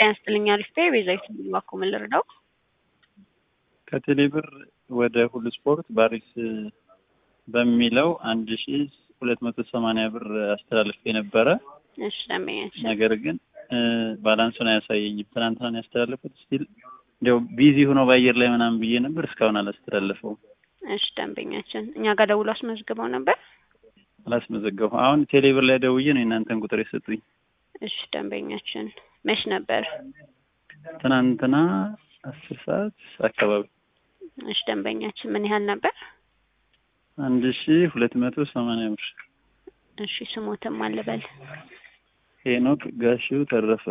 ጤና ይስጥልኝ አሪፍ ቤዛዊት ባኮ ምን ልርዳው? ከቴሌ ብር ወደ ሁሉ ስፖርት ባሪስ በሚለው አንድ ሺ ሁለት መቶ ሰማንያ ብር አስተላልፍ የነበረ እሺ ደንበኛችን ነገር ግን ባላንሱን አያሳየኝም። ትናንትና ነው ያስተላለፉት። ስቲል እንዲያው ቢዚ ሆኖ በአየር ላይ ምናምን ብዬ ነበር እስካሁን አላስተላለፈውም። እሺ ደንበኛችን እኛ ጋር ደውሎ አስመዝግበው ነበር። አላስመዘገቡ አሁን ቴሌ ብር ላይ ደውዬ ነው የእናንተን ቁጥር የሰጡኝ። እሺ ደንበኛችን መች ነበር? ትናንትና አስር ሰዓት አካባቢ እሺ ደንበኛችን ምን ያህል ነበር? አንድ ሺ ሁለት መቶ ሰማንያ ብር። እሺ ስሞትም አልበል ሄኖክ ጋሺው ተረፈ።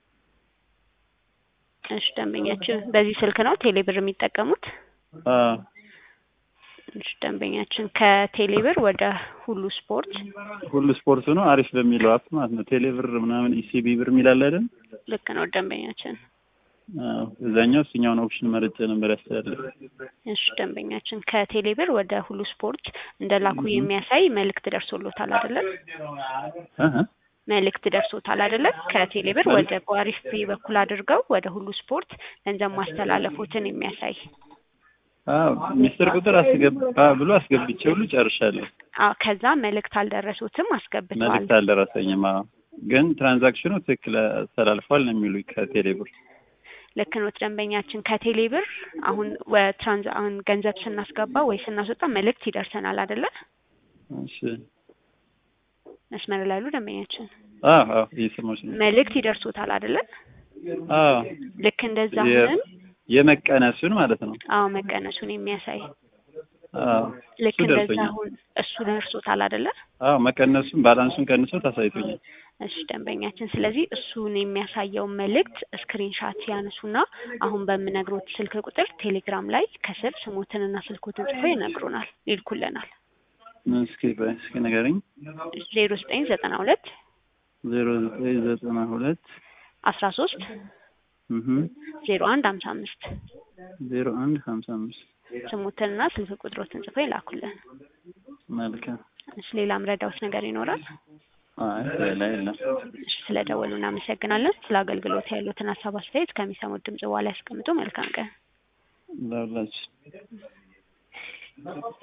እሺ ደንበኛችን በዚህ ስልክ ነው ቴሌ ብር የሚጠቀሙት? አዎ እሺ ደንበኛችን ከቴሌ ብር ወደ ሁሉ ስፖርት ሁሉ ስፖርቱ ነው አሪፍ በሚለው አፕ ማለት ነው። ቴሌ ብር ምናምን ኢሲቢ ብር የሚላል አይደል? ልክ ነው ደንበኛችን። አዎ እዛኛው እሱኛውን ኦፕሽን መርጬ ነበር ያስተላልፍ። እሺ ደንበኛችን ከቴሌ ብር ወደ ሁሉ ስፖርት እንደላኩ የሚያሳይ መልእክት ደርሶሎታል አይደለም? እህ መልእክት ደርሶታል አይደለም? ከቴሌ ብር ወደ በአሪፍ ፔይ በኩል አድርገው ወደ ሁሉ ስፖርት ገንዘብ ማስተላለፎትን የሚያሳይ አዎ ሚስጥር ቁጥር አስገባ ብሎ አስገብቼ ሁሉ ጨርሻለሁ። አዎ ከዛ መልእክት አልደረሱትም አስገብተዋል። መልዕክት አልደረሰኝም። አዎ ግን ትራንዛክሽኑ ትክክል ተላልፏል ነው የሚሉኝ ከቴሌ ብር። ልክ ነው ደንበኛችን ከቴሌ ብር አሁን ወትራንዝ አሁን ገንዘብ ስናስገባ ወይ ስናስወጣ መልእክት ይደርሰናል አይደለ? እሺ መስመር ላይ ያሉ ደንበኛችን አዎ አዎ እየሰማሁሽ ነው። መልእክት ይደርሶታል አይደለ? አዎ ልክ እንደዛ የ- አሁንም የመቀነሱን ማለት ነው። አዎ መቀነሱን የሚያሳይ አዎ ልክ እሱ እንደዛ ደርሶኛል። አሁን እሱ ደርሶታል አይደለ? አዎ መቀነሱን ባላንሱን ቀንሶ ታሳይቶኛል። እሺ ደንበኛችን፣ ስለዚህ እሱን የሚያሳየውን መልእክት ስክሪንሻት ያነሱና አሁን በምነግሮት ስልክ ቁጥር ቴሌግራም ላይ ከስር ስሞትንና ስልኮትን ጽፎ ይነግሩናል ይልኩልናል። እስኪ ቆይ እስኪ ንገረኝ። ዜሮ ዘጠኝ ዘጠና ሁለት ዜሮ ዘጠኝ ዘጠና ሁለት አስራ ሶስት እህ ዜሮ አንድ ሀምሳ አምስት ዜሮ አንድ ሀምሳ አምስት ስሞትንና ስልክ ቁጥሮትን ጽፎ ይላኩልን። መልካም። እሺ ሌላ ምረዳውት ነገር ይኖራል? አይ ሌላ የለም። እሺ ስለደወሉ እናመሰግናለን። ስለ አገልግሎት ያሉትን ሀሳብ አስተያየት ከሚሰሙት ድምጽ በኋላ ያስቀምጡ። መልካም ቀን። ለሁላችሁ